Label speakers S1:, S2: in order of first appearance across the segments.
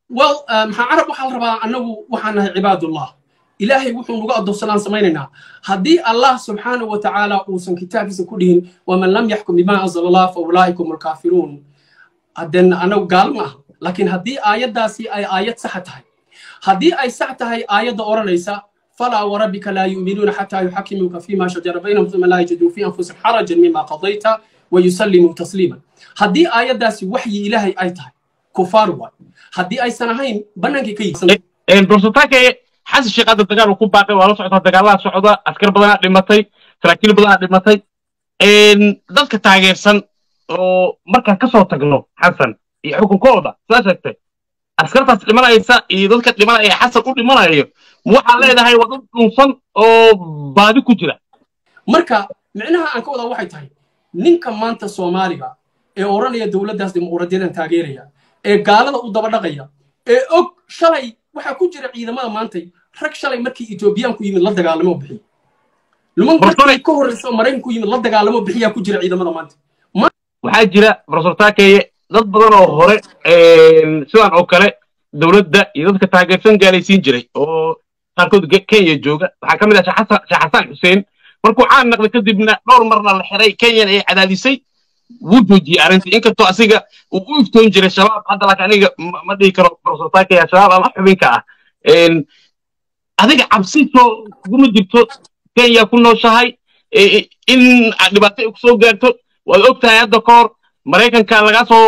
S1: well maxaa carab waxaa la rabaa annagu waxaan nahay cibaadullah ilaahay wuxuu nugu addoonsanaan samaynaynaa haddii allah subxaanahu wa tacaala uusan kitaabkiisa ku dhihin waman lam yaxkum bima anzala allah fa ulaa'ikum alkaafiruun haddeen annagu gaal ma aha laakiin haddii aayaddaasi ay aayad saxa tahay haddii ay sax tahay aayadda odhanaysa falaa warabbika laa yu'minuuna xataa yuxakimuuka fima shajara baynahum uma laa yajiduu fi anfusihim xarajan mima qadayta wayusallimuu tasliiman haddii aayaddaasi waxyi ilaahay ay tahay kufaar waay haddii aysan ahayn bannaankay ka yihiin
S2: brofesor xasan sheekh hadda dagaal uu ku baaqay waa la socota dagaalaha socda askar badanaa dhimatay saraakiil badanaa dhimatay dadka taageersan oo markaan kasoo tagno xasan iyo xukunkooda sidaa sheegtay askartaas dhimanaysa iyo dadka dhimanaya xasan u dhimanayo ma waxaa leedahay waa dad dhunsan oo baadi ku jira
S1: marka micnaha aan ka wadaa waxay tahay ninka maanta soomaaliga ee odhanaya dowladdaas dimuqraadiyadan taageeraya ee gaalada u daba dhaqaya ee og shalay waxaa ku jira ciidamada maantay rag shalay markii etoobiyaanku yimid la dagaalamo bixiy luman markii ka horreysa maraykanku yimid la dagaalamo bixiyaa ku jira ciidamada maanta
S2: waxaa jira profesor taakeye dad badan oo hore sidan oo kale dowladda iyo dadka taageersan gaalaysiin jiray oo qaarkood kenya jooga waxaa ka mid ah sheekh xasan xuseen markuu caan naqday kadibna dhowr marna la xiray kenyan ay cadaadisay wuu joojiyey arrintii inkastoo asiga uu u iftoon jiray shabaab hadda laakiin aniga ma dhihi karo profesor taakaya shabaab ama xubinka ah adiga cabsi soo kuguma jirto kenya ku nooshahay in dhibaato ay kusoo gaarto waad og tahay hadda ka hor maraykanka lagaa soo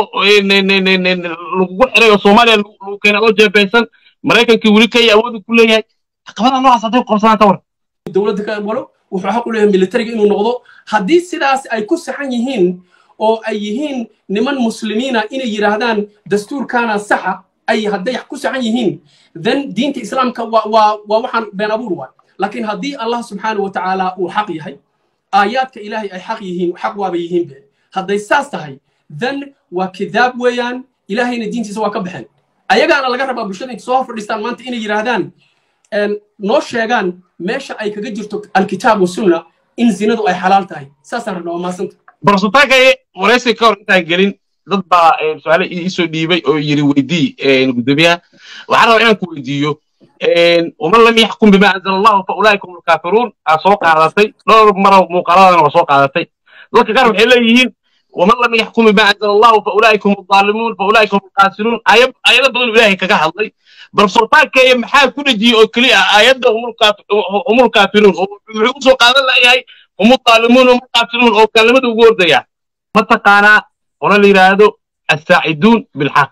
S2: lagugu xiray oo soomaaliya lagu keenay oo jeebeysan maraykankii weli kenya awoodu ku leeyahay caqabada noocaas hadday ku qabsanaan tawar
S1: dowladda ka walo wuxuu xaq u leeyahay militariga inuu noqdo haddii sidaas ay ku saxan yihiin oo ay yihiin niman muslimiina inay yidhaahdaan dastuurkaana saxa ay hadday ku saxan yihiin then diinta islaamka waa waa waa waxaan been abuur waay laakiin haddii allah subxaanahu wa tacaala uu xaq yahay aayaadka ilaahay ay xaq yihiin xaq waaba yihiin be hadday saas tahay then waa kidaab weeyaan ilaahayna diintiisa waa ka baxeen ayagaana laga rabaa bulshada intay soo hor fadhiistaan maanta inay yidhaahdaan noo sheegaan meesha ay kaga jirto alkitaab wasunna in zinadu ay xalaal tahay saasaan rabnaa waa maasanta
S2: barasutaagaye waraysi ka hor intaan gelin dad baa su-aale iisoo dhiibay oo yiri weydii gudoomiyaha waxaan rabaa inaan ku weydiiyo waman lam yaxkum bima anzala allahu fa ulaa'ika hum alkaafiruun aa soo qaadatay dhowr mara muuqaaladana waa soo qaadatay dadka qaar waxay leeyihiin waman lam yaxkum bima anzala allahu fa ulaa'ika hum alzaalimuun fa ulaa'ika hum alqaasiruun aayado badan ilaahay kaga hadlay barsortaankeeya maxaa ku dhejiyey oo keliya aayadda hum alkaafiruun oo muxuu usoo qaadan layahay hum alzaalimuun hum alqaasiruun oo kalimada ugu ordaya mataqaanaa ona la yidhaahdo assaaciduun bilxaq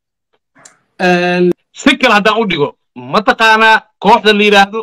S2: si kale haddaan u dhigo mataqaanaa kooxda la yidhaahdo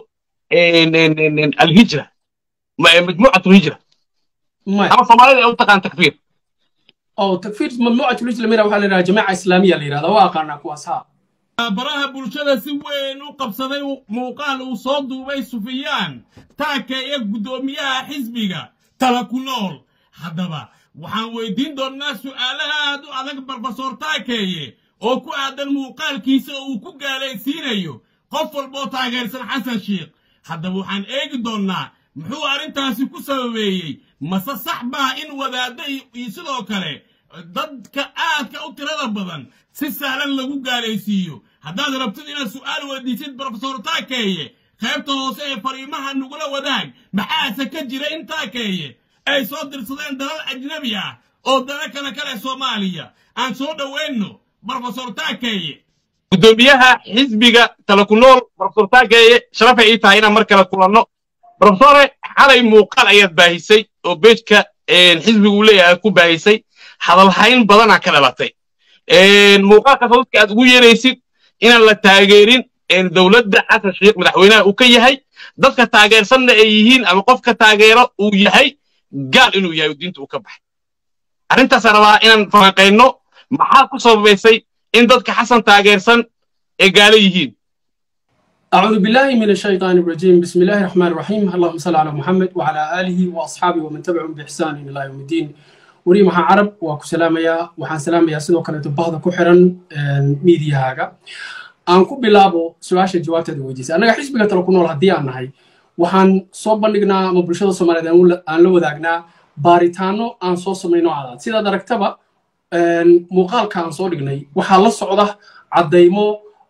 S2: alhijra majmuucat lhijra ama soomaalida ay u taqaan takfiir
S1: oo takfiir majmuucat lhijra mira waxaa la yidhahdaa jamaaca islaamiya la yidhahdaa waa aqaanaa kuwaas haa
S3: baraha bulshada si weyn u qabsaday muuqaal uu soo duubay sufiyaan taakeeye guddoomiyaha xisbiga tala ku nool haddaba waxaan weydiin doonnaa su'aalaha aad u adag barbasoor taakeeye oo ku aadan muuqaalkiisa oo uu ku gaalaysiinayo qof walboo taageersan xasan sheikh haddaba waxaan eegi doonnaa muxuu arrintaasi ku sababeeyey mase sax baa in wadaadda iyo sidoo kale dadka aadka u tirada badan si sahlan lagu gaalaysiiyo haddaad rabtid inaad su'aal weydiisid brofesor taakeeye qaybta hoose ee fariimaha nugula wadaag maxaase ka jira in taakeeye ay soo dirsadeen dalal ajnabi ah oo dana kale kale soomaaliya aan soo dhoweynno brofesor taakeeye
S2: guddoomiyaha xisbiga tala ku nool brofesor taakeeye sharafay ii tahay inaan mar kale kulanno brofesore xalay muuqaal ayaad baahisay oo beejka xisbigu leeyahay ku baahisay hadalhayn badanaa ka dhalatay muuqaalkaas dadka aad ugu yeeraysid inaan la taageerin dowladda xasan sheikh madaxweynaha uu ka yahay dadka taageersanna ay yihiin ama qofka taageero uu yahay gaal inuu yahay diinta uu ka baxay arrintaasaan rabaa inaan falanqayno maxaa ku sababaysay in dadka xasan taageersan ay gaalo yihiin
S1: أعوذ بالله من الشيطان الرجيم بسم الله الرحمن الرحيم اللهم صل على محمد وعلى آله وأصحابه ومن تبعهم بإحسان إلى يوم الدين وري محا عرب وكو سلاميا وحان سلاميا سيدو كانت بهذا كحرا ميديا هاga aan ku bilaabo su-aasha jawaabteeda weydiisay annaga xisbiga tala ku nool haddii aan nahay waxaan soo bandhignaa ama bulshada soomaaliyeed aan la wadaagnaa baaritaano aan soo samayno cadaad sidaad aragtaba muuqaalka aan soo dhignay waxaa la socda caddaymo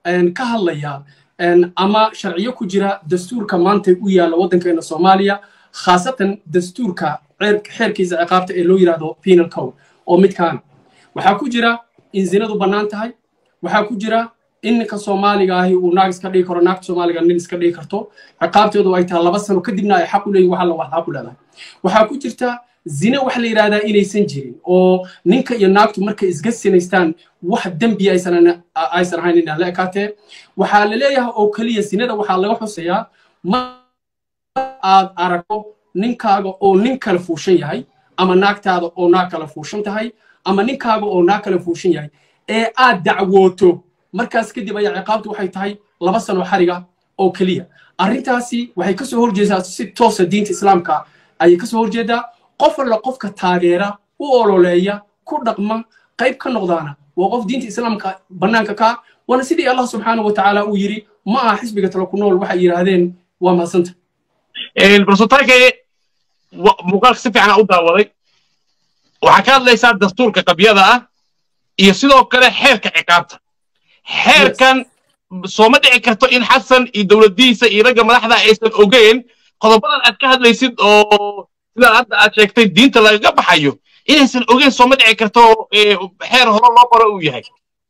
S1: ka hadlaya ama sharciyo ku jira dastuurka maanta u yaalla waddankeena soomaaliya khaasatan dastuurka xeerkiisa ciqaabta ee loo yidhaahdo penal code oo midkaan waxaa ku jira in zinadu bannaan tahay waxaa ku jira in ninka soomaaliga ahi uu naag iska dhigi karo naagta soomaaliga nin iska dhigi karto ciqaabteedu ay tahay laba sano kadibna ay xaq u leeyihin waxa la wax xaq u leedahay waxaa ku jirta zine waxa la yidhahdaa inaysan jirin oo ninka iyo naagtu markay isga sinaystaan wax dembi aysan aysan ahayn inaan la ekaatee waxaa la leeyahay oo keliya sinada waxaa laga xusayaa ma aad aragto ninkaaga oo nin kale fuushan yahay ama naagtaada oo naag kale fuushan tahay ama ninkaaga oo naag kale fuushan yahay ee aad dacwooto markaas kadib ayaa ciqaabtu waxay tahay laba sano xariga oo keliya arrintaasi waxay kasoo horjeedaa si toosa diinta islaamka ayay kasoo horjeedaa qof alla qofka taageera u ololeeya ku dhaqma qayb ka noqdaana waa qof diinta islaamka bannaanka ka waana sidii allah subxaanahu wa tacaala uu yidhi ma aha xisbiga tala ku nool waxay yidhaahdeen waa mahadsanta
S2: barsotaankaye muuqaalka si fiican u daawaday waxaa ka hadlaysaa dastuurka qabyada ah iyo sidoo kale xeerka ciqaabta xeerkan sooma dhici karto in xasan iyo dowladdihiisa iyo ragga madaxda aysan ogeen qodobadan aad ka hadlaysid oo sidaa hadda aad sheegtay diinta lagaga baxayo inaysan ogeen sooma dhici karto xeer hore loo qoro uu yahay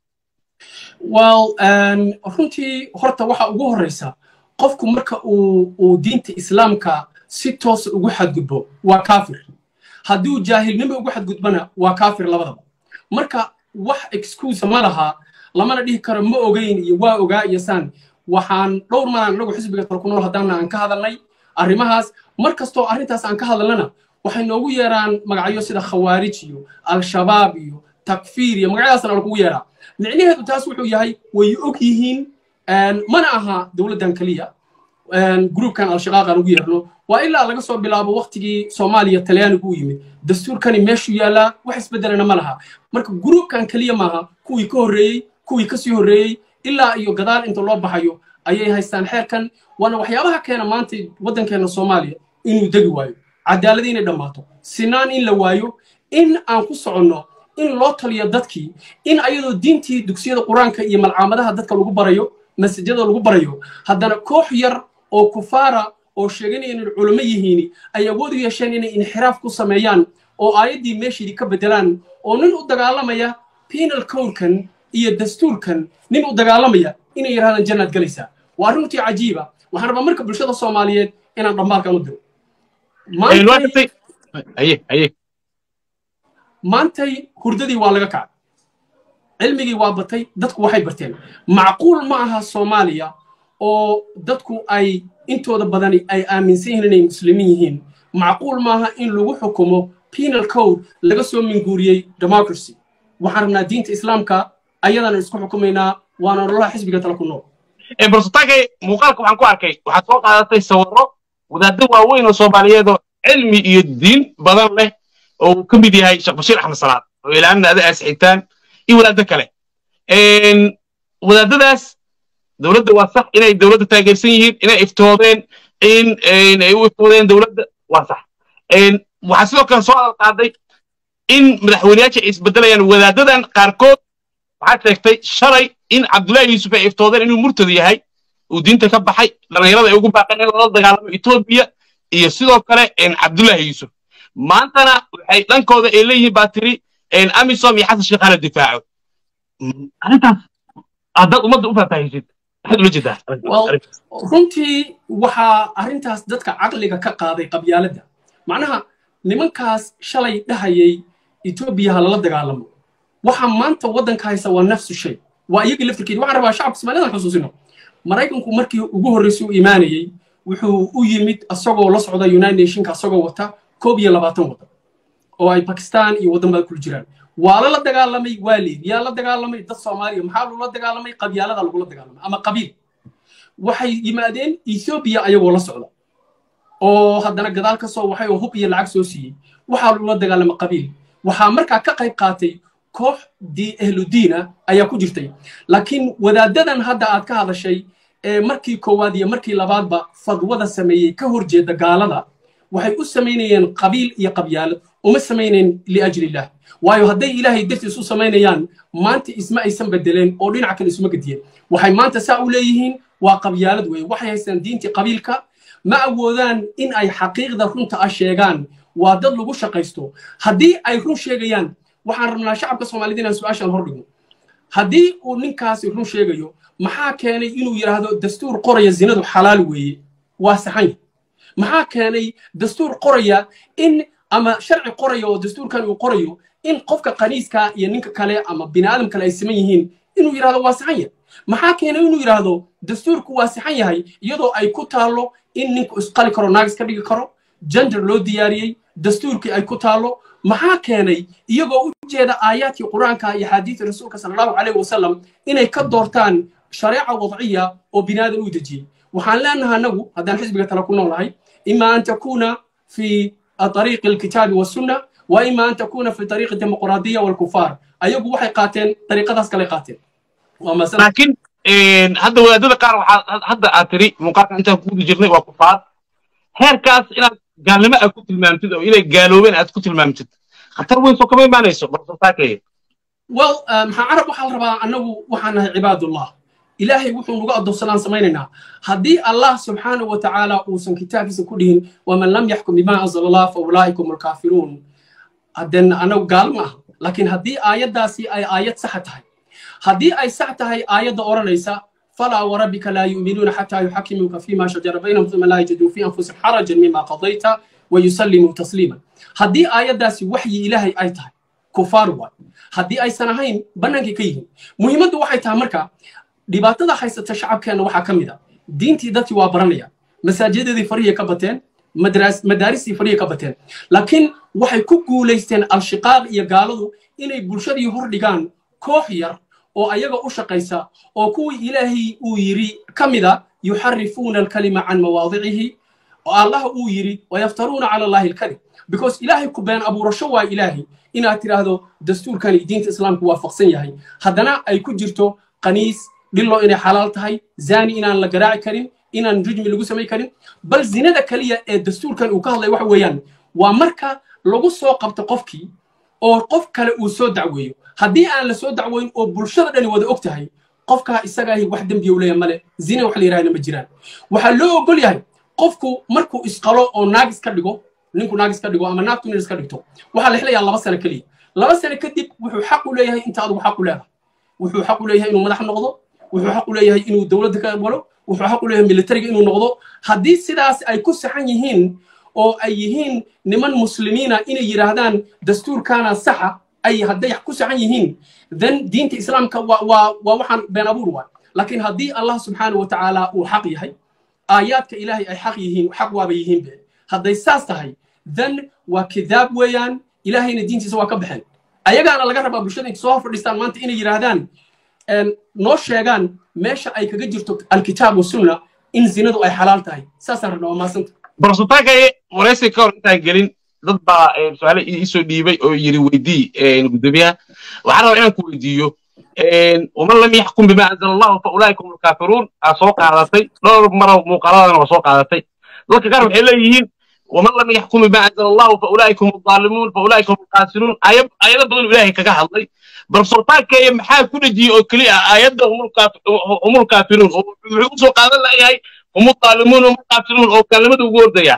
S1: well runtii horta waxa ugu horreysa qofku marka uu uu diinta islaamka si toosa ugu xadgudbo waa kaafir hadduu jaahilnimo ugu xadgudbana waa kaafir labadaba marka wax excuse ma laha lamana dhihi karo ma ogeyn iyo waa ogaa iyo saan waxaan dhowr malaan anagu xisbiga tala ku nool haddaana aan ka hadalnay arrimahaas mar kastoo arrintaas aan ka hadalnana waxay noogu yeeraan magacyo sida khawaarij iyo al-shabaab iyo takfiir iyo magacyadaasna lagugu yeeraa micnaheedu taas wuxuu yahay way og yihiin mana aha dowladdan keliya gruubkan al-shaqaaq aan ugu yeerno waa ilaa laga soo bilaabo waktigii soomaaliya talyaanigu u yimid dastuurkani meeshuu yaallaa wax isbeddelana ma laha marka gruubkan keliya maaha kuwii ka horreeyey kuwii ka sii horreeyey ilaa iyo gadaal inta loo baxayo ayay haystaan xeerkan waana waxyaabaha keena maanta waddankeena soomaaliya inuu degi waayo cadaalad inay dhammaato sinaan in la waayo in aan ku soconno in loo taliyo dadkii in ayadoo diintii dugsiyada qur-aanka iyo malcaamadaha dadka lagu barayo masajada lagu barayo haddana koox yar oo kufaara oo sheeganaya inay culamo yihiin ay awood u yeesheen inay inxiraaf ku sameeyaan oo aayaddii meeshiidii ka beddelaan oo nin u dagaalamaya penal codkan iyo dastuurkan nin u dagaalamaya inay yidhahdaan jannaad galaysaa waa arrintii cajiiba waxaan rabaa marka bulshada soomaaliyeed inaan dhammaalkan u diro maantay hurdadii waa laga kacay cilmigii waa batay dadku waxay barteen macquul ma aha soomaaliya oo dadku ay intooda badani ay aaminsan yihiin inay muslimiin yihiin macquul maaha in lagu xukumo penal code laga soo minguuriyey democracy waxaan rabnaa diinta islaamka ayadana isku xukumaynaa waana nololaha xisbiga tala ku nool
S2: barsotankay muuqaalka waxaan ku arkay waxaad soo qaadatay sawirro wadaaddo waaweyn oo soomaaliyeed oo cilmi iyo diin badan leh oo uu ka mid yahay sheekh bashiir axmed salaad oo ilaalinna ada aas xigtaan iyo wadaaddo kale wadaadadaas dowladda waa sax inay dowladda taageersan yihiin inay iftoodeen in ay u iftoodeen dowladda waa sax waxaa sidoo kale soo hadal qaaday in madaxweyneyaasha ay isbedelayaan wadaadadan qaarkood waxaad sheegtay shalay in cabdullaahi yuusuf ay iftoodeen inuu murtad yahay uu diinta ka baxay dhallinyarada ay ugu baaqeen in lala dagaalamo etoobiya iyo sidoo kale cabdullaahi yuusuf maantana waxay dhankooda ay leeyihiin baa tiri amisom iyo xasan sheekh hala difaaco arrintaas haddaad ummadda u faahfaahisid maxaad ula jeedaa
S1: runtii waxaa arrintaas dadka caqliga ka qaaday qabyaaladda macnaha nimankaas shalay dhahayay etoobiya ha lala dagaalamo waxa maanta waddanka haysa waa nafsu shay waa iyagii laftirkeedi waxaan rabaa shacabka soomaaliyada xusuusino maraykanku markii ugu horreysay u imaanayey wuxuu u yimid asagoo la socda united nationka asagoo wata koob iyo labaatan waddan oo ay bakistan iyo waddan baa kula jiraan waa lala dagaalamay waa leed yaa la dagaalamay dad soomaaliya maxaa loola dagaalamay qabyaalada lagula dagaalamay ama qabiil waxay yimaadeen ethoobiya ayagoo la socda oo haddana gadaal ka soo waxay oo hub iyo lacag soo siiyey waxaa loola dagaalamay qabiil waxaa markaa ka qayb qaatay koox ahludiina ayaa ku jirtay laakiin wadaadadan hadda aad ka hadashay ee markii koowaad iyo markii labaadba fadwada sameeyey ka horjeeda gaalada waxay u samaynayeen qabiil iyo qabyaalad uma samaynayn liajli illah waayo hadday ilaahay dartiis u samaynayaan maanta isma aysan bedeleen oo dhinaca kale isuma gediyeen waxay maanta saa u leeyihiin waa qabyaalad weeye waxay haystaan diintii qabiilka ma awoodaan in ay xaqiiqda runta ah sheegaan waa dad lagu shaqaysto haddii ay run sheegayaan waxaan rabnaa shacabka soomaalida inaan su-aashaan hordhigno haddii uu ninkaasi run sheegayo maxaa keenay inuu yidhaahdo dastuur qoraya zinadu xalaal weeye waa saxan maxaa keenay dastuur qoraya in ama sharci qoraya oo dastuurkan uu qorayo in qofka qaniiska iyo ninka kale ama bini aadam kale ay siman yihiin inuu yidhahdo waa saxan yahay maxaa keenay inuu yidhaahdo dastuurku waa saxan yahay iyadoo ay ku taallo in ninku isqali karo naagis ka dhigi karo gender loo diyaariyey dastuurkii ay ku taallo maxaa keenay iyagoo u jeeda aayaadkii qur-aanka iyo xaadiidii rasuulka sala allahu calayhi wasalam inay ka doortaan shareeca wadciya oo binaadan u dejiyey waxaan leenahay anagu haddaan xisbiga tala ku noolahay ima an takuna fi طريق الكتاب والسنة وإما أن تكون في طريق الديمقراطية والكفار أيوب waxay qaateen طريقadaas kale qaateen
S2: laakiin hadda wadaadada qaar waxaa hadda aad tiri muuqaalka intaan ku guda jirnay waa kufaar heerkaas inaad gaalnimo aad ku tilmaamtid oo inay gaaloobeen aad ku tilmaamtid khatar weyn soo kama imaanayso barsasaakaya
S1: well maxaa carab waxaa la rabaa annagu waxaan nahay cibaadullah ilaahay wuxuu nugu addoonsanaan samaynaynaa haddii allah subxaanahu wa tacaala uusan kitaabkiisa ku dhihin waman lam yaxkum bima anzala allah fa ulaa'ikum alkaafiruun haddeen anagu gaalo ma aha laakiin haddii aayaddaasi ay aayad saxa tahay haddii ay sax tahay aayadda odhanaysa falaa warabbika laa yu'minuuna xataa yuxakimuuka fima shajara baynahum uma laa yajiduu fi anfusihim xarajan mima qadayta wayusallimuu tasliima haddii aayaddaasi waxyi ilaahay ay tahay kufaar waay haddii aysan ahayn bannaankay ka yihiin muhiimaddu waxay tahay marka dhibaatada haysata shacabkeenna waxaa ka mid a diintii dadkii waa baranayaan masaajidadeedii farihii ka bateen madaaristii farihii ka bateen laakiin waxay ku guulaysteen al-shiqaaq iyo gaaladu inay bulshadii hor dhigaan koox yar oo ayaga u shaqaysa oo kuwii ilaahay uu yidhi ka mida yuxarifuuna alkalima can mawaadicihi oo allah uu yidhi wayaftaruuna cala allahi alkalim because ilaahay ku been abuurasho waa ilaahay inaad tidhaahdo dastuurkani diinta islaamku waafaqsan yahay haddana ay ku jirto qaniis dhillo inay xalaal tahay zani inaan la garaaci karin inaan rujmi lagu samay karin bal zinada kaliya ee dastuurkan uu ka hadlay waxa weeyaan waa marka lagu soo qabto qofkii oo qof kale uu soo dacweeyo haddii aan la soo dacweyn oo bulshada dhani wada og tahay qofkaa isagaahi wax dembiya u leeyahay male zina wax la yidhahda ma jiraan waxaa loo ogol yahay qofku markuu isqalo oo naagis ka dhigo ninku naagis ka dhigo ama naagtu nin iska dhigto waxaa la xilayaa laba sano keliya laba sano kadib wuxuu xaq u leeyahay inta adugu xaq u leedahay wuxuu xaq u leeyahay inuu madax noqdo wuxuu xaq u leeyahay inuu dowladda ka galo wuxuu xaq u leeyahay militariga inuu noqdo haddii sidaas ay ku saxan yihiin oo ay yihiin niman muslimiina inay yidhaahdaan dastuurkaana saxa ay hadday ku saxan yihiin then diinta islaamka waa waa waa waxaan been abuur waay laakiin haddii allah subxaanahu wa tacaala uu xaq yahay aayaadka ilaahay ay xaq yihiin xaq waaba yihiin be hadday saas tahay then waa kidaab weeyaan ilaahayna diintiisa waa ka baxeen ayagaana laga rabaa bulshada intay soo hor fadhiistaan maanta inay yidhaahdaan noo sheegaan meesha ay kaga jirto alkitaab wasunna in zinadu ay xalaal tahay saasaan rabnaa waa maasanta
S2: barsutaagaye waraysi ka hor intaan gelin dad baa su-aale iisoo dhiibay oo yiri weydii gudoomiyaha waxaan rabaa inaan ku weydiiyo waman lam yaxkum bima anzala allahu fa ulaaika hum alkaafiruun aa soo qaadatay dhowr maro muuqaaladana waa soo qaadatay dadka qaar waxay leeyihiin ومن لم يحكم بما انزل الله فاولئك هم الظالمون فاولئك هم الخاسرون ايات بدل الهي كغا hadlay bal sultaanka maxaa ku dhajiyay oo kaliya aayadda hum الكافرون wuxuu soo qaadan lahayahay hum الظالمون hum الخاسرون oo kalimada ugu ordaya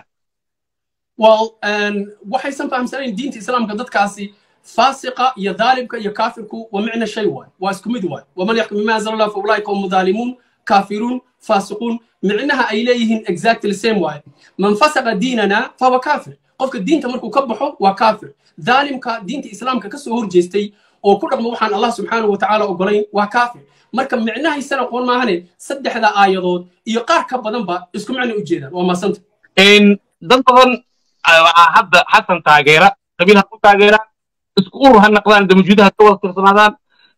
S1: well waxaysan fahamsanayn diinta islaamka dadkaasi faasiqa iyo dhaalimka iyo kaafirku waa micna shay waay waa isku mid waay waman yaxkum bima anzala allah faulaika hum dhaalimuun kaafiruun faasiquun micnaha ay leeyihiin exactly same waay man fasaqa diinana fahuwa kaafir qofka diinta markuu ka baxo waa kaafir dhaalimka diinta islaamka ka soo horjeestay oo ku dhaqmo waxaan allah subxaanahu wa tacaala ogolayn waa kaafir marka micnahaysana aqoon maahane saddexda aayadood iyo qaar ka badanba isku micna u jeedaan waa maasanta
S2: dad badan waxaa hadda xasan taageera qabiil ha ku taageeraan isku urur ha naqdaan damajuudaha ka wada tirsanaadaan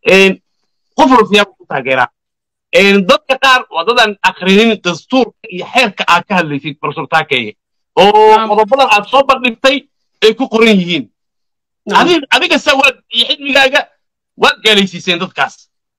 S2: qof walba siyaaba ku taageeraan dadka qaar waa dadaan akrinin dastuurka iyo xeerka aad ka hadlaysid barsul taakeeye oo qodobadan aad soo bandhigtay ay ku qoran yihiin adiga se waad iyo xidmigaaga waad gaalaysiiseen dadkaas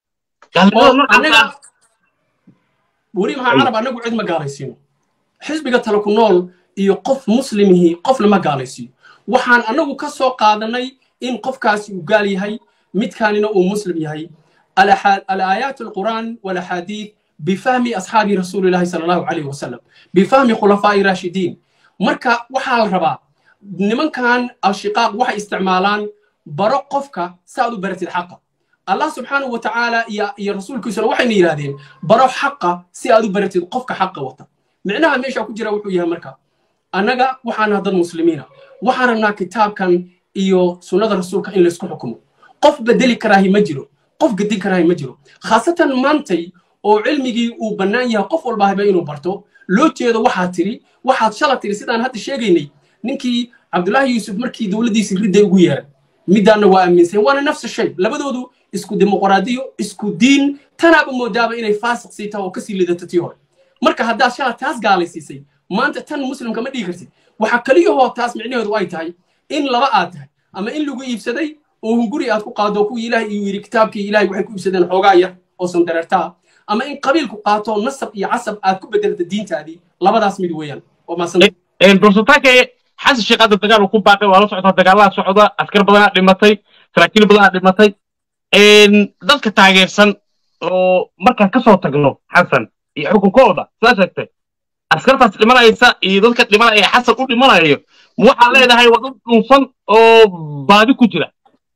S1: weli maxaa carab anagu cid ma gaalaysiino xisbiga tale ku nool iyo qof muslimihii qofna ma gaalaysiiyo waxaan anagu ka soo qaadanay in qofkaasi uu gaal yahay midkaanina uu muslim yahay alaayaat alqur'aan walaxaadiid bifahmi asxaabi rasuulillahi sala allahu calayhi wasalam bifahmi khulafaa'i raashidiin marka waxaa la rabaa nimankan alshiqaaq waxay isticmaalaan baro qofka saaad u baratid xaqa allah subxaanahu wa tacaala iyo rasuulkiisuna waxayna yidhahdeen baro xaqa si aad u baratid qofka xaqa wata micnaha meesha ku jira wuxuu yahay marka annaga waxaana dad muslimiina waxaan rabnaa kitaabkan iyo sunnada rasuulka in laysku xukumo qof bedeli karaahi ma jiro qof gedin karaahi ma jiro khaasatan maantay oo cilmigii uu bannaan yahay qof walba haba inuu barto loo jeedo waxaad tiri waxaad shala tiri sidaan hadda sheegaynay ninkii cabdullaahi yuusuf markii dowladdiisii ridday ugu yeeray middaanna waa aaminsan waana nafsa shay labadoodu isku dimuqraadiyo isku diin tanaaba moodaaba inay faasiq sii tahay oo kasii lidato tii hore marka haddaad shala taas gaalaysiisay maanta tan muslimka ma dhihi kartid waxaa keliyahoo taas micnaheedu ay tahay in laba aad tahay ama in lagu iibsaday oo hunguri aad ku qaado kuwii ilaahay iyuu yidhi kitaabkii ilahay waxay ku iibsadeen xoogaa yar oo sandareertaa ama in qabiilku qaato nasab iyo casab aad ku bedelta diintaadii labadaas mid weeyaan waa maasanta
S2: dorsataanka xasan sheekh hadda dagaal uu ku baaqay waa la socdaa dagaalada socda askar badanaa dhimatay saraakiil badanaa dhimatay dadka taageersan oo markaan ka soo tagno xasan iyo xukunkooda sidaa sheegtay askartaas dhimanaysa iyo dadka dhimanaya xasan u dhimanayo ma waxaa leedahay waa dad dhunsan oo baadi ku jira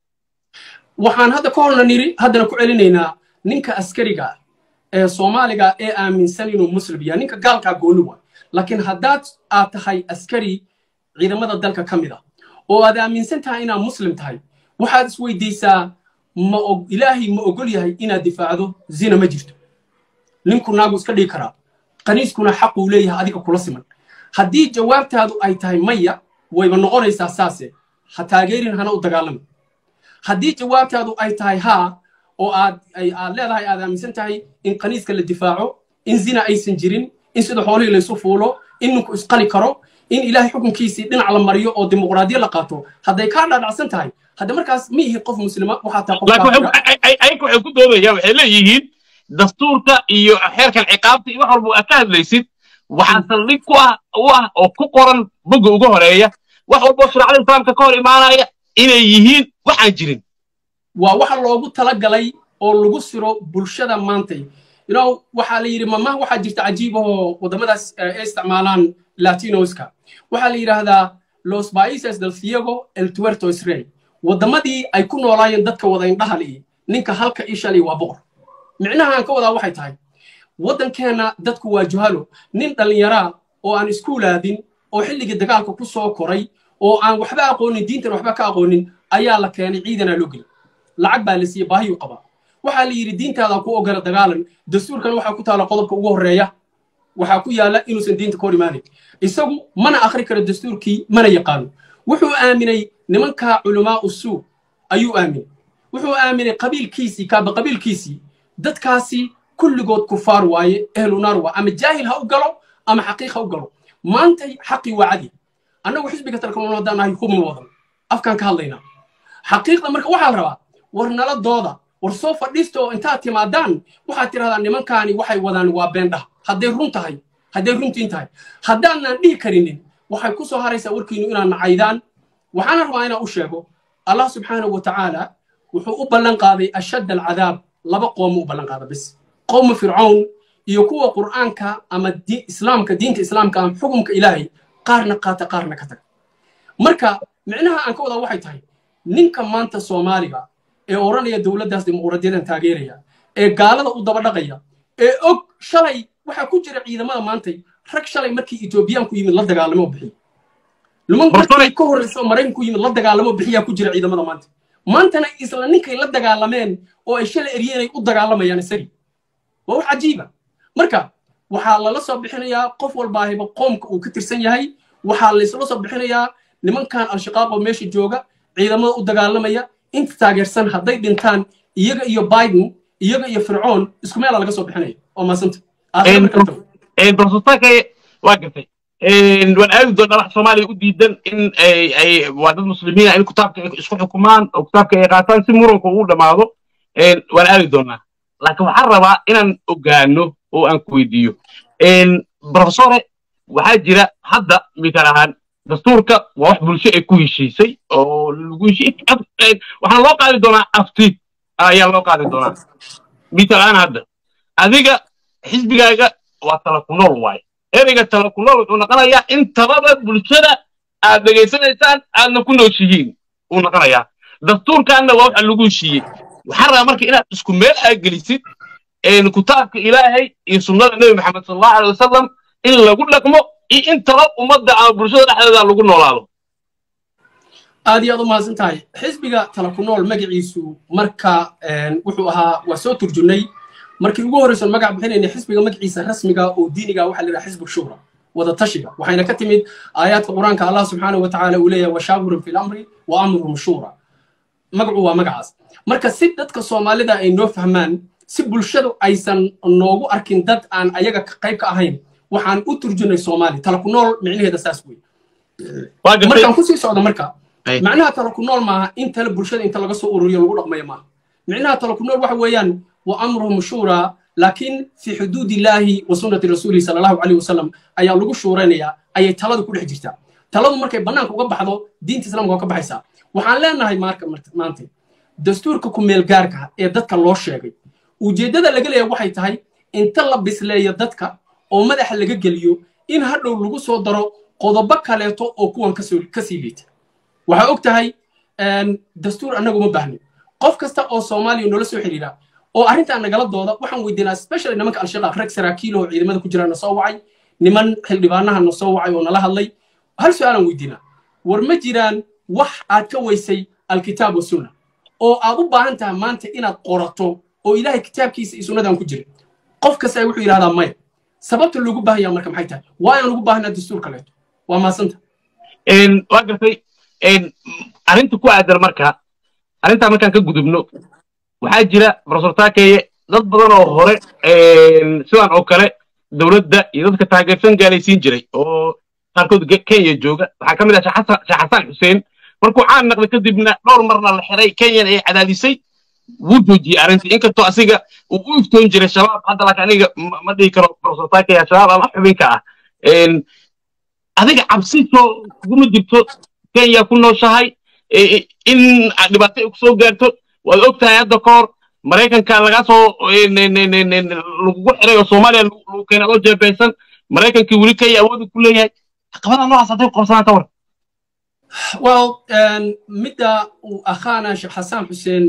S1: waxaan hadda ka horna niri haddana ku celinaynaa ninka askariga ah ee soomaaliga ee aaminsan inuu muslim yahay ninka gaalkaa gooni waa laakiin haddaad aad tahay askari ciidamada dalka ka mid ah oo aad aaminsan tahay inaad muslim tahay waxaad isweydiisaa ma ilaahay ma ogol yahay inaad difaacdo zina ma jirto ninku naagu iska dhigi karaa qaniiskuna xaquu leeyahay adiga kula siman haddii jawaabtaadu ay tahay maya wayba noqonaysaa saase ha taageerin hana u dagaalami haddii jawaabtaadu ay tahay haa oo aad aad leedahay aad aaminsan tahay in qaniiska la difaaco in zina aysan jirin in sida xoolihii laysu fuulo in ninku isqali karo in ilaahay xukunkiisii dhinac la mariyo oo dimuqraadiya la qaato hadday kaa dhaadhacsan tahay hadda markaas ma ihi qof muslima waxaa taa
S2: ayaga waxay ku doodayaan waxay leeyihiin dastuurka iyo xeerkan ciqaabta iyo wax walba aad ka hadlaysid waxaa saldhig ku ah u ah oo ku qoran bogga uga horeeya wax walboo shariicada islaamka ka hor imaanaya inay yihiin waxaan jirin
S1: waa waxa loogu talagalay oo lagu siro bulshada maantay you know waxaa la yidhi mamaha waxaa jirta cajiib oo waddamadaas ay isticmaalaan latinoska waxaa la yidhaahdaa los países del ciego el tuerto israel waddamadii ay ku noolaayeen dadka wada indhaha li'i ninka halka ishali waa boqor micnaha aan ka wadaa waxay tahay waddankeenna dadku waa juhalo nin dhallinyaraa oo aan iskuulaadin oo xilligii dagaalka ku soo koray oo aan waxba aqoonin diintan waxba ka aqoonin ayaa la keenay ciidanaa loo geli lacag baa la siiyey baahiyuu qabaa waxaa la yidhi diintaada ku ogola dagaalan dastuurkan waxaa ku taala qodobka ugu horreeya waxaa ku yaala inuusan diinta ka hor imaanin isagu mana akhri karo dastuurkii mana yaqaano wuxuu aaminay nimankaa culamaa usuu ayuu aaminay wuxuu aaminay qabiilkiisii kaaba qabiilkiisii dadkaasi kulligood kufaar waaye ehlu naar waa ama jaahil ha u galo ama xaqiiq ha u galo maantay xaqii waa cadi annagu xisbiga talkamoon haddaan nahay hubma wadan afkaan ka hadlaynaa xaqiiqda marka waxaa la rabaa war nala dooda war soo fadhiista oo intaad timaadaan waxaad tidhahdaa nimankaani waxay wadaan waa beendhah hadday run tahay hadday runtiin tahay haddaadnaan dhihi karinin waxay ku soo haraysaa warkiinu inaad nacaydaan waxaana rabaa inaan u sheego allah subxaanahu wa tacaala wuxuu u ballan qaaday ashadd alcadaab laba qoomu u ballan qaada bis qowmu fircawn iyo kuwa qur'aanka ama islaamka diinta islaamka ama xukumka ilaahay qaarna qaata qaarna ka taga marka micnaha aan ka wadaa waxay tahay ninka maanta soomaaliga ee odhanaya dowladdaas dimuqraadiyadan taageeraya ee gaalada u daba dhaqaya ee og shalay waxaa ku jira ciidamada maantay rag shalay markii etoobiyaanku yimid la dagaalamo bixiy luman markii ka horreysa maraykanku yimid la dagaalamo bixiyaa ku jira ciidamada maanta maantana isla ninkay la dagaalameen oo ay shalay eryeenay u dagaalamayaan isagii waa wax cajiiba marka waxaa lala soo bixinayaa qof walbaahiba qoomka uu ka tirsan yahay waxaa laysla soo bixinayaa nimankan al-shaqaaq oo meesha jooga ciidamada u dagaalamaya inta taageersan hadday dhintaan iyaga iyo biden iyaga iyo fircoon isku meela laga soo bixinaya oo maasanta
S2: dorsataanka waa gartay waan aadi doonaa wax soomaaliya u diidan in ay waa dad muslimiina in kitaabka isku xukumaan oo kitaabka ay qaataan si muranku uu dhammaado waan aadi doonaa laakiin waxaan rabaa inaan ogaano oo aan ku weydiiyo profesore waxaa jira hadda mital ahaan dastuurka waa wax bulsho ay ku heshiisay oo lagu heshiis waxaa loo qaadi doonaa afti ayaa loo qaadi doonaa mitalaan hadda adiga xisbigaaga waa tala ku nool waaye ereyga tala ku nool wuxuu noqonayaa in talada bulshada aad dhegaysanaysaan aadna ku nooshihiin uu noqonayaa dastuurkaanna waa waxa lagu heshiiyey waxaa rabaa marka inaad isku meel aad gelisid kitaabka ilaahay iyo sunnada nebi maxamed sal allahu alay wasalam in lagu dhaqmo iyo in talo ummadda ama bulshada dhexdeeda lagu noolaado
S1: aad iyo aad u mahadsan tahay xisbiga tala ku nool magaciisu marka wuxuu ahaa waa soo turjunay markii ugu horreysan magac bixinayna xisbiga magaciisa rasmiga oo diiniga waxaa la yidhaha xisbu shura wada tashiga waxayna ka timid aayaadka qur-aanka allah subxaanahu watacaala uu leeyahay washaawirun fi lamri wa amruhum shura magacu waa magacaas marka si dadka soomaalida ay noo fahmaan si bulshadu aysan noogu arkin dad aan ayaga qayb ka ahayn waxaan u turjunay soomaali tala ku nool micnaheeda saas wey markaan kusii socdo marka macnaha tala ku nool maaha in tale bulshada inta laga soo ururiyo lagu dhaqmayo maaha micnaha tala ku nool waxa weeyaan wa amruhum shura laakiin fi xuduud illaahi wa sunnati rasuulihi sala allahu calayhi wasalam ayaa lagu shuuraynayaa ayay taladu ku dhex jirtaa taladu markay bannaanka uga baxdo diinta islaamka waa ka baxaysaa waxaan leenahay marka maanta dastuurka ku meelgaarka ee dadka loo sheegay ujeeddada laga leeya waxay tahay inta la bisleeyo dadka oo madaxa laga geliyo in hadhow lagu soo daro qodobo kaleeto oo kuwan kasii liita waxaa og tahay dastuur annaga uma baahnin qof kasta oo soomaaliya noola soo xidhiira oo arrintan nagala dooda waxaan weydiinaa specially nimanka al-shabaab rag saraakiil oo ciidamada ku jira na soo wacay niman xildhibaanaha na soo wacay oo nala hadlay hal su-aalaan weydiinaa war ma jiraan wax aad ka weysay alkitaab wasunna oo aad u baahan tahay maanta inaad qorato oo ilaahay kitaabkiisa iyo sunnadan ku jira qof kasta wuxuu yidhahdaa maya sababta loogu baahan yaha marka maxay tahay waayaan ugu baahanaa dastuur kaleeto waa maasanta
S2: waa gartay arrinta ku aadan marka arrintaa markaan ka gudubno waxaa jira profesor taakeye dad badan oo hore sidan oo kale dowladda iyo dadka taageersan gaalaysiin jiray oo qaarkood kenya jooga waxaa ka mid ah sheekh xasan xuseen markuu caan naqday kadibna dhowr marna la xiray kenyan ay cadaadisay wuu joojiyey arrintii inkastoo asiga uu u iftoon jiray shabaab hadda laakiin aniga ma dhihi karo profesor taakeye shabaab ama xubinka ah adiga cabsi soo kuguma jirto kenya ku nooshahay in dhibaato ay ku soo gaarto waad og tahay hadda ka hor maraykanka lagaa soo lagugu xiray oo soomaaliya lagu keenay adoo jeebeysan maraykankii weli kenya awoodu ku leeyahay caqabada noocaas hadday ku qabsadaan ka war
S1: well midda uu akhaana sheekh xasaan xuseen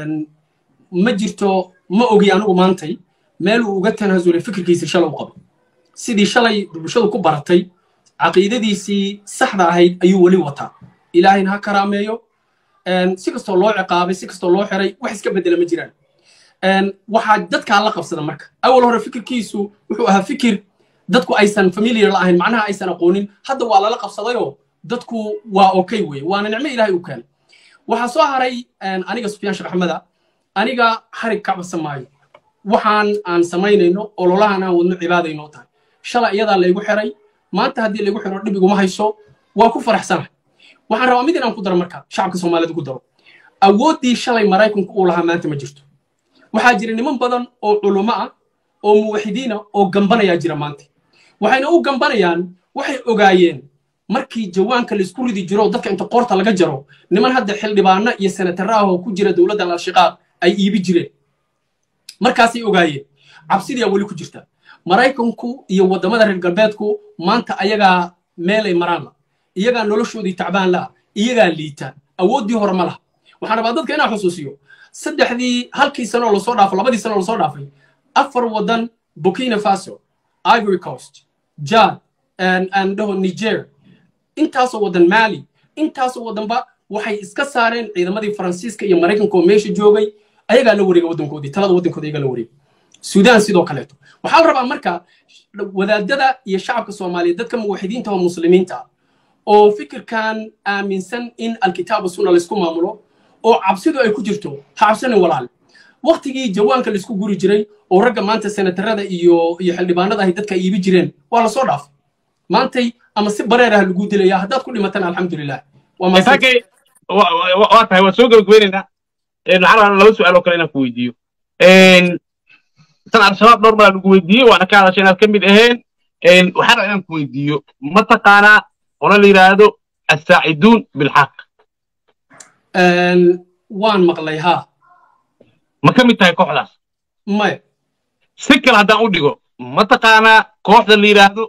S1: ma jirto ma ogi anigu maantay meel uu uga tanaasulay fikirkiisii shalay u qabo sidii shalay bulshadu ku baratay caqiidadiisii saxda ahayd ayuu weli wataa ilaahayna ha karaameeyo si kastoo loo ciqaabay si kastoo loo xiray wax iska bedela ma jiraan waxaa dadkaa la qabsada marka awal hore fikirkiisu wuxuu ahaa fikir dadku aysan familiar la ahayn macnaha aysan aqoonin hadda waa lala qabsadayoo dadku waa okay weye waana nicmo ilaahay u keenay waxaa soo haray aniga sufyaan sheekh axmeda aniga xarig ka cabsan maayo waxaan aan samaynayno ololahan aan wadno cibaadaynoo tahay shalay iyadaa laygu xiray maanta haddii laygu xiro dhib iguma hayso waa ku faraxsanahay waxaan rabaa mid inaan ku daro marka shacabka soomaalida ku daro awooddii shalay maraykanku uu lahaa maanta ma jirto waxaa jira niman badan oo culummo ah oo muwaxidiina oo gambanayaa jira maanta waxayna u gambanayaan waxay ogaayeen markii jawaanka laisku ridi jiro dadka inta qoorta laga jaro niman hadda xildhibaano iyo senatara ah oo ku jira dowladda al-shiqaaq ay iibi jireen markaasay ogaayeen cabsidiyaa weli ku jirta maraykanku iyo waddamada reer galbeedku maanta ayagaa meelay maraan la iyagaa noloshoodii tacbaan la'a iyagaa liita awooddii hore ma laha waxaan rabaa dadka inaan xusuusiyo saddexdii halkii sano oo lasoo dhaafo labadii sano oo lasoo dhaafay afar waddan burkina faso ivory coast jad andhaho niger intaasoo waddan mali intaasoo waddanba waxay iska saareen ciidamadii faransiiska iyo maraykanka oo meesha joogay ayagaa la wareega waddankoodii talada waddankooda ayagaa la wareegay suudaan sidoo kaleeto waxaa la rabaa marka wadaadada iyo shacabka soomaaliyeed dadka muwaxidiinta oo muslimiinta oo fikirkan aaminsan in alkitaabu sunna laysku maamulo oo cabsidu ay ku jirto ha cabsanin walaal waktigii jawaanka laysku guri jiray oo ragga maanta senatarada iyo iyo xildhibaanada ahay dadka iibi jireen waa lasoo dhaafay maantay ama si bareer ah lagu dilaya haddaad ku dhimatan alxamdulilah
S2: waa tahay waan soo gabagabeynaynaa waxaan rabaa laba su-aal oo kale inaan ku weydiiyo tan al-shabaab dhowr maraa lagu weydiiyey waana ka hadashay inaad ka mid aheen waxaan rabaa inaan ku weydiiyo mataqaanaa qolo la yidhaahdo assaaciduun bilxaq
S1: waan maqlay haa
S2: ma ka mid tahay kooxdaas
S1: maya
S2: si kale haddaan u dhigo ma taqaanaa kooxda la yidhaahdo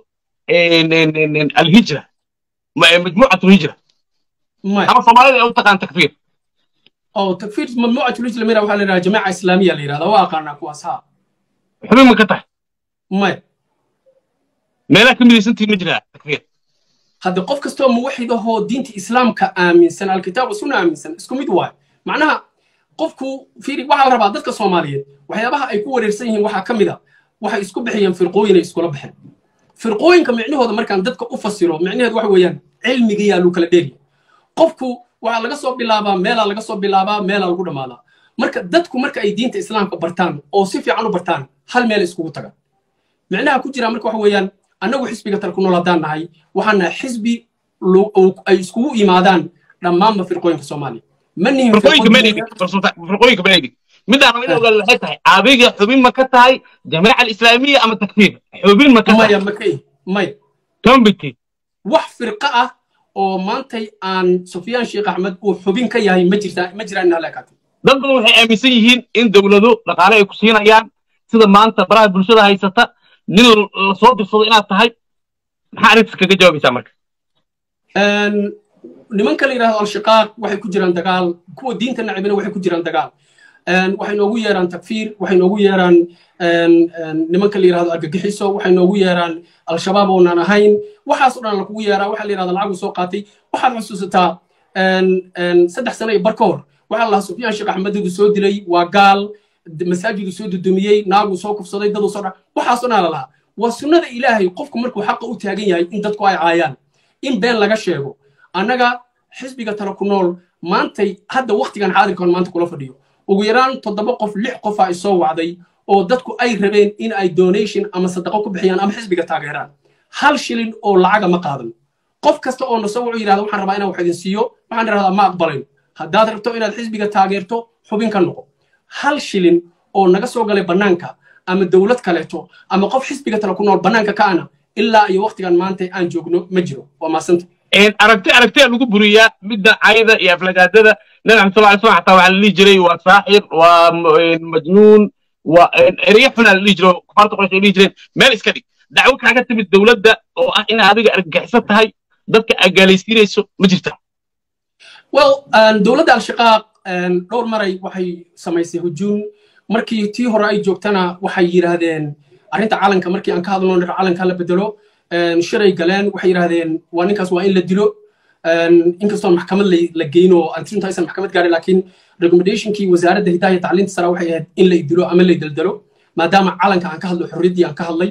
S2: alhijra majmuucatu hijra
S1: maya
S2: ama soomaalida ay u taqaan takfiir
S1: oo takfiir mamnuucat lijla mira waxaa la yidhahdaa jamaaca islaamiya la yidhahdaa waa aqaanaa kuwaas haa
S2: xubin ma ka tahay
S1: maya
S2: meelaha ka midaysantihin ma jiraa takfiir
S1: hadde qof kastoo muwaxid ahoo diinta islaamka aaminsan alkitaab wasuna aaminsan isku mid waayo macnaha qofku fiiri waxaa la rabaa dadka soomaaliyeed waxyaabaha ay ku wareersan yihiin waxaa ka mid a waxay isku bixiyeen firqooyin ay iskula baxeen firqooyinka micnahooda markaan dadka u fasiro micnaheedu waxa weeyaan cilmigayaa lagu kala dheeriya qofku waxaa laga soo bilaabaa meelaa laga soo bilaabaa meelaa lagu dhammaadaa marka dadku marka ay diinta islaamka bartaan oo si fiican u bartaan hal meel iskugu tagaan micnaha ku jira marka waxa weeyaan annagu xisbiga tal ku nool haddaan nahay waxaan nahay xisbi ay iskugu yimaadaan dhammaanba firqooyinka soomaaliya ma nihin
S2: firqooyinka meelaydig firqooyinka meelaydig midaan in ogaal waxay tahay adiga xubin ma ka tahay jamaaca alislaamiya ama takfiir xubin ma ka tahay
S1: maya makay maya
S2: tombiti
S1: wax firqa ah oo maantay aan sufyaan sheekh axmed uu xubin ka yahay ma jirtaa ma jiraan inaa laakaatay
S2: dad badan waxay aaminsan yihiin in dowlado dhaqaale ay ku siinayaan sida maanta baraha bulshada haysata nin la soo dirsado inaad tahay maxaa arrintaas kaga jawaabaysaa marka
S1: nimanka la yidhahdo al-shiqaaq waxay ku jiraan dagaal kuwa diinta nacibina waxay ku jiraan dagaal waxay noogu yeeraan takfiir waxay noogu yeeraan nimanka la yidhahdo argagixiso waxay noogu yeeraan al-shabaab oonan ahayn waxaas o dhan lakugu yeeraa waxaa la yidhahda lacagu soo qaatay waxaad xusuusataa saddex sano iyo bar ka hor waxaa lahaa sufyaan sheekh axmedidu soo dilay waa gaal masaajidu soo dudumiyey naaguu soo kufsaday daduu soo dha waxaasoo dhan la lahaa waa sunnada ilaahay qofku markuu xaqa u taagan yahay in dadku ay caayaan in been laga sheego annaga xisbiga tala ku nool maantay hadda waktigan xaadirkan maanta kula fadhiyo ugu yaraan toddoba qof lix qofa ay soo wacday oo dadku ay rabeen in ay donation ama sadaqo ku bixiyaan ama xisbiga taageeraan hal shilin oo lacaga ma qaadan qof kasta oo nasoo wuxuu yidhahda waxaan rabaa inaan wax idin siiyo waxaan idhahdaa ma aqbalayn haddaad rabto inaad xisbiga taageerto xubin ka noqo hal shilin oo naga soo galay bannaanka ama dowlad kaleeto ama qof xisbiga tala ku nool bannaanka ka ana ilaa iyo waktigan maanta aan joogno ma jiro waa maasanta
S2: aragti aragtiya lagu buriyaa midda cayda iyo aflagaadada nabi maxamed sal slam xataa waxaa la dhihi jiray waa saaxir waa majnuun waa ereyo xunaa la dhihi jiro kufaarta qoresh ay dhihi jireen meel iska dhig dacwo kaaga timid dowladda oo ah in adiga argagixisan tahay dadka agaalaysiinayso ma jirta
S1: well dowladda al-shiqaaq dhowr maray waxay samaysay hujuum markii tii hore ay joogtana waxay yidhaahdeen arrinta calanka markii aan ka hadlo nir calanka la bedelo shiray galeen waxay yidhaahdeen waa ninkaas waa in la dilo inkastoo maxkamad la geyno antirinta aysan maxkamad gaarin laakiin recommendationkii wasaaradda hidaha iyo tacliinta sare waxay ahayd in la dilo ama la daldalo maadaama calanka aan ka hadlo xorriyaddii aan ka hadlay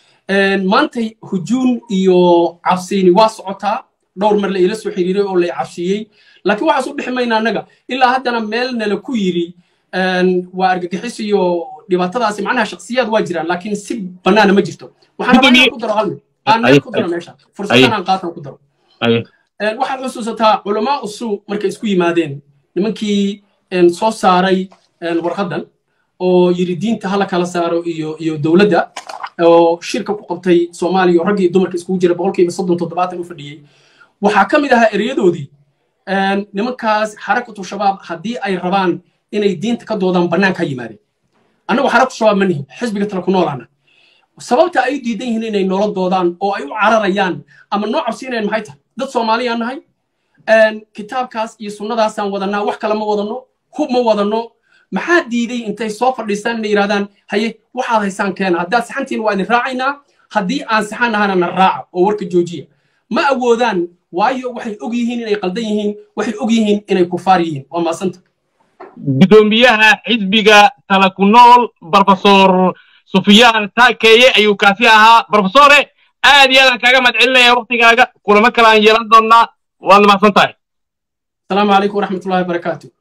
S1: maantay hujuun iyo cabsiini waa socotaa dhowr mar la ila soo xiriiray oo la cabsiiyey laakiin waxaas u bixi mayna annaga ilaa haddana meel nala ku yiri waa argagixis iyo dhibaatadaasi macnaha shaksiyaad waa jiraan laakiin si bannaana ma jirto waxaan rabaa inaan ku daro hal mid aan meel ku daro meesha fursaddan aan qaatan ku daro waxaad xusuusataa culamaa usuu markay isku yimaadeen nimankii soo saaray warqaddan oo yiri diinta hala kala saaro iyo iyo dowladda oo shirka ku qabtay soomaaliya oo raggii dumarka iskugu jira boqolkiiba soddon toddobaatan u fadhiyey waxaa ka mid ahaa ereyadoodii nimankaas xarakatu shabaab haddii ay rabaan inay diinta ka doodaan bannaanka ha yimaadeen annagu xarakatu shabaab ma nihin xisbiga tala ku noolaana sababta ay diidan yihiin inay noola doodaan oo ay u cararayaan ama noo cabsiinayaan maxay tahay dad soomaaliyaan nahay kitaabkaas iyo sunnadaasaan wadanaa wax kale ma wadanno hub ma wadanno maxaa diiday intay soo fadhiistaan inay yidhahdaan haye waxaad haysaan keena haddaad saxantiin waa idin raacaynaa haddii aan saxan nahana na raaca oo warka joojiya ma awoodaan waayo waxay og yihiin inay qaldan yihiin waxay og yihiin inay kufaar yihiin waa maasanta
S2: gudoomiyaha xisbiga tala ku nool brofesor sufyaan taakeeye ayuu kaasi ahaa brofesore aad iyo aadaan kaaga mahad celinaya waktigaaga kulamo kale aan yeelan doonnaa waad mahadsan tahay
S1: asalaamu calaykum waraxmatullahi wabarakaatu